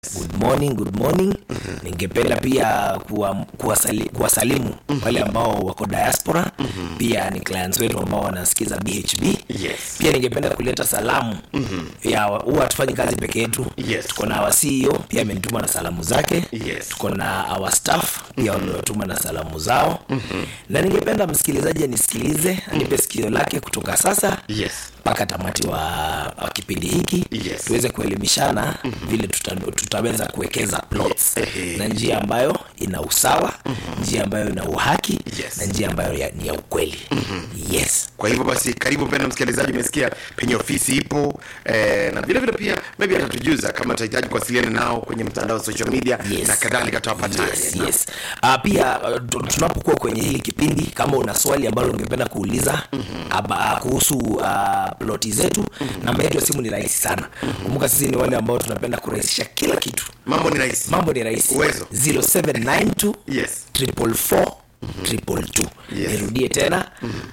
good morning good morning ningependa pia kuwa- kuwasali- kuwasalimu wale ambao wako diaspora pia ni clients wetu ambao wanasikiza bhb Yes. pia ningependa kuleta salamu ya huwa hatufanyi kazi peke yetu Yes. tuko na our ceo pia amenituma na salamu zake Yes. tuko na our staff pia waliotuma na salamu zao na ningependa msikilizaji anisikilize anipe sikio lake kutoka sasa Yes. mpaka tamati wa, wa kipindi hiki Yes. tuweze kuelimishana vile tuta, tutaweza kuwekeza plots Ehe. na njia ambayo ina usawa njia ambayo ina uhaki Yes. na njia ambayo ya, ni ya ukweli yes kwa hivyo basi karibu mpenda msikilizaji umesikia penye ofisi ipo eh, na vile vile pia maybe atatujuza kama utahitaji kuwasiliana nao kwenye mtandao wa social media Yes. na kadhalika tutawapataje yes, yes. Uh, pia uh, tu- tunapokuwa kwenye hili kipindi kama una swali ambalo ungependa kuuliza aba, kuhusu uh, ploti zetu namba yetu ya simu ni rahisi sana kumbuka sisi ni wale ambao tunapenda kurahisisha kila kitu mambo ni rahisi mambo ni rahisi Uwezo. 0792 yes triple four triple two Yes. nirudie tena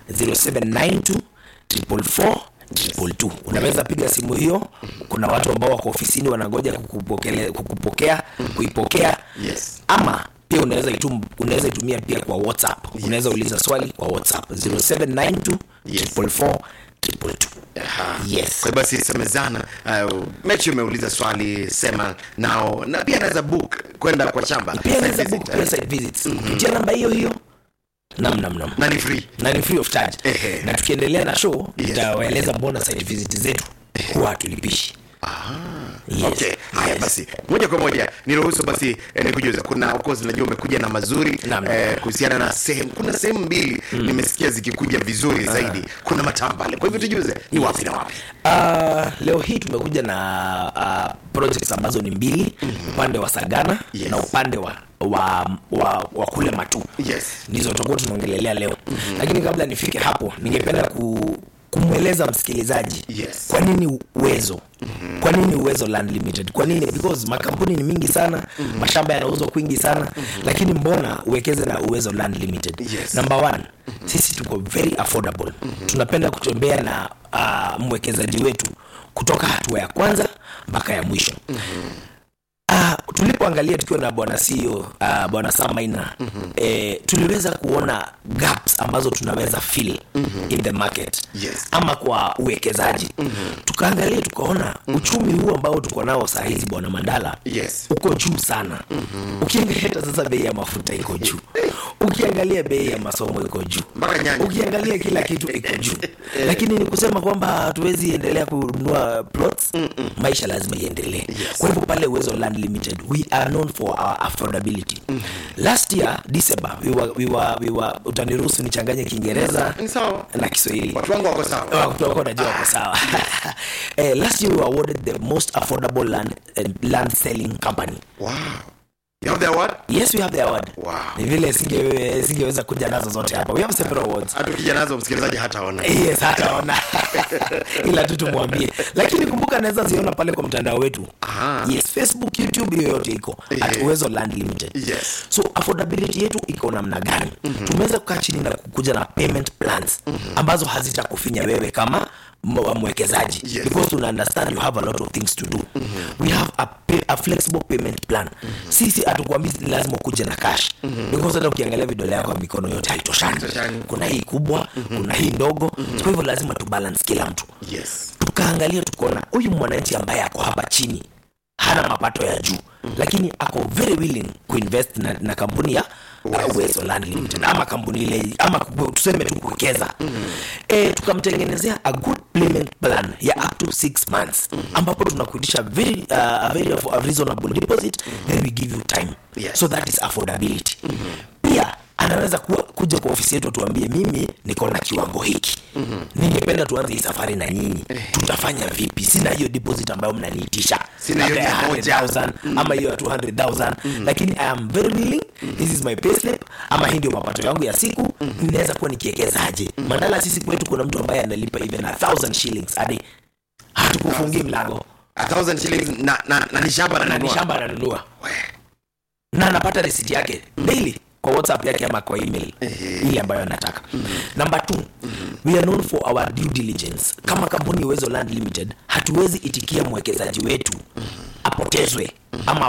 0792 triple four triple two unaweza piga simu hiyo kuna watu ambao wako ofisini wanangoja kukupokele- kukupokea kuipokea Yes. ama pia unaweza itum, unaweza itumia pia kwa whatsapp unaweza uliza swali kwa whatsapp 0792 Yes. triple four triple two Aha. Yes. kwa hiyo basi semezana uh, mechi umeuliza swali sema nao na pia naweza book kwenda kwa shamba pia Site unaweza visit, book eh. pia site visits kupitia namba hiyo hiyo nam nam nam na ni free na ni free of charge Ehe. na tukiendelea na show Yes. itawaeleza mbona site visit zetu huwa hatulipishi yes. okay haya yes. basi moja kwa moja niruhusu basi eh, nikujuza kuna of course najua umekuja na mazuri Naam. eh, kuhusiana na sehemu kuna sehemu mbili nimesikia zikikuja vizuri zaidi kuna matambale kwa hivyo tujuze ni wapi na wapi Uh, leo hii tumekuja na uh, projects ambazo ni mbili upande wa sagana Yes. na upande wa wa, wa, wa kule matu Yes. ndizo tutakuwa tunaongelelea leo lakini kabla nifike hapo ningependa ku kumweleza msikilizaji Yes. kwa nini uwezo kwa nini uwezo land limited kwa nini because makampuni ni mingi sana mashamba yanauzwa kwingi sana lakini mbona uwekeze na uwezo land limited Yes. number one sisi tuko very affordable tunapenda kutembea na uh, mwekezaji wetu kutoka hatua ya kwanza mpaka ya mwisho Uh, tulipoangalia tukiwa na bwana CEO uh, bwana Samaina mm-hmm. eh, tuliweza kuona gaps ambazo tunaweza fill mm-hmm. in the market Yes. ama kwa uwekezaji mm-hmm. tukaangalia tukaona mm-hmm. uchumi huu ambao tuko nao saa hizi bwana Mandala Yes. uko juu sana mm-hmm. ukiangalia hata sasa bei ya mafuta iko juu ukiangalia bei ya masomo iko juu Mpaka nyanya. ukiangalia kila kitu iko juu lakini ni kusema kwamba hatuwezi endelea kununua plots maisha lazima iendelee kwa hivyo pale uwezo land limited we are known for our affordability last year december we were, we were, we were, utaniruhusu nichanganye kiingereza Ni sawa. na kiswahili watu wangu wako sawa wako najua wako sawa eh, last year we were awarded the most affordable land, eh, land selling company wow you have the award yes we have the award Wow. ni vile singe- singeweza kuja nazo zote hapa we have several awards hata ukija nazo msikilizaji hataona yes hataona ila tu tumwambie lakini kumbuka naweza ziona pale kwa mtandao wetu Aha. yes facebook youtube hiyo yote iko at Eh. uwezo land limited Yes. so affordability yetu iko namna gani mm-hmm. tumeweza kukaa chini na kukuja na payment plans mm-hmm. ambazo hazitakufinya wewe kama m- mwekezaji Yes. because tuna understand you have a lot of things to do mm-hmm. we have a, pay, a flexible payment plan mm-hmm. sisi hatukwambii lazima ukuje na cash mm-hmm. because hata ukiangalia vidole yako ya mikono yote haitoshani Haitoshani. kuna hii kubwa mm-hmm. kuna hii ndogo mm-hmm. kwa hivyo lazima tubalance kila mtu yes tukaangalia tukaona huyu mwananchi ambaye ako hapa chini hana mapato ya juu mm. lakini ako very willing kuinvest na, na kampuni ya uh, Uwezo Land Limited ama kampuni ile ama ku- tuseme tu kuwekeza mm. e, tukamtengenezea a good payment plan ya up to 6 months mm. ambapo tunakuitisha very, uh, a very aff- a reasonable deposit mm. then we give you time Yes. so that is affordability mm. pia anaweza kuwa, kuja kwa ofisi yetu tuambie mimi niko na kiwango hiki mm-hmm. ningependa tuanze hii safari na nyinyi tutafanya vipi sina hiyo deposit ambayo mnaniitisha Sina hiyo Labda ya mia moja. 100,000 ama hiyo ya 200000 lakini i am very willing this is my payslip ama hii ndio mapato yangu ya siku ninaweza kuwa nikiekezaje mandala sisi kwetu kuna mtu ambaye analipa even a thousand shillings hadi hatukufungii mlango a thousand shillings na na na ni shamba na ni nanunua shamba ananunua We. na anapata risiti yake daily kwa whatsapp yake ama kwa email ile ambayo anataka number two we are known for our due diligence kama kampuni ya uwezo land limited hatuwezi itikia mwekezaji wetu apotezwe ama